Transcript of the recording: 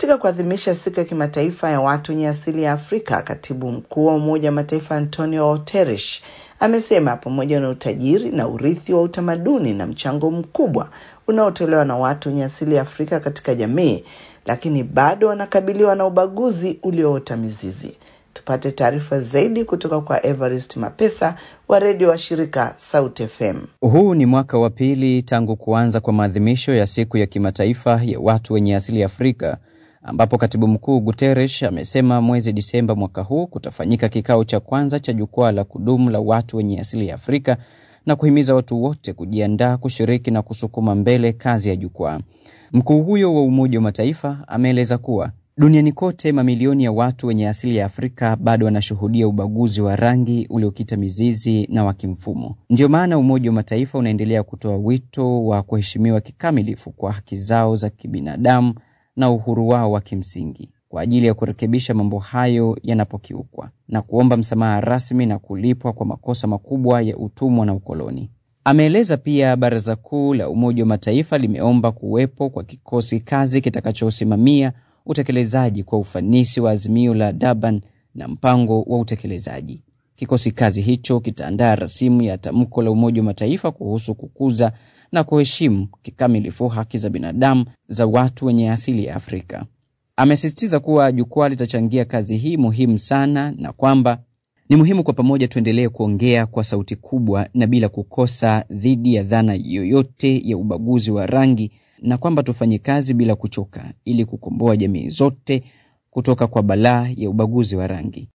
Katika kuadhimisha siku ya kimataifa ya watu wenye asili ya Afrika, katibu mkuu wa Umoja wa Mataifa Antonio Guterres amesema pamoja na utajiri na urithi wa utamaduni na mchango mkubwa unaotolewa na watu wenye asili ya Afrika katika jamii, lakini bado wanakabiliwa na ubaguzi ulioota mizizi. Tupate taarifa zaidi kutoka kwa Evarist Mapesa wa redio wa shirika Sauti FM. Huu ni mwaka wa pili tangu kuanza kwa maadhimisho ya siku ya kimataifa ya watu wenye asili ya Afrika, ambapo katibu mkuu Guterres amesema mwezi Disemba mwaka huu kutafanyika kikao cha kwanza cha jukwaa la kudumu la watu wenye asili ya Afrika na kuhimiza watu wote kujiandaa kushiriki na kusukuma mbele kazi ya jukwaa. Mkuu huyo wa Umoja wa Mataifa ameeleza kuwa duniani kote mamilioni ya watu wenye asili ya Afrika bado wanashuhudia ubaguzi wa rangi uliokita mizizi na wa kimfumo. Ndiyo maana Umoja wa Mataifa unaendelea kutoa wito wa kuheshimiwa kikamilifu kwa haki zao za kibinadamu na uhuru wao wa kimsingi kwa ajili ya kurekebisha mambo hayo yanapokiukwa na kuomba msamaha rasmi na kulipwa kwa makosa makubwa ya utumwa na ukoloni. Ameeleza pia Baraza Kuu la Umoja wa Mataifa limeomba kuwepo kwa kikosi kazi kitakachosimamia utekelezaji kwa ufanisi wa azimio la Durban na mpango wa utekelezaji. Kikosi kazi hicho kitaandaa rasimu ya tamko la Umoja wa Mataifa kuhusu kukuza na kuheshimu kikamilifu haki za binadamu za watu wenye asili ya Afrika. Amesisitiza kuwa jukwaa litachangia kazi hii muhimu sana na kwamba ni muhimu kwa pamoja tuendelee kuongea kwa sauti kubwa na bila kukosa dhidi ya dhana yoyote ya ubaguzi wa rangi na kwamba tufanye kazi bila kuchoka ili kukomboa jamii zote kutoka kwa balaa ya ubaguzi wa rangi.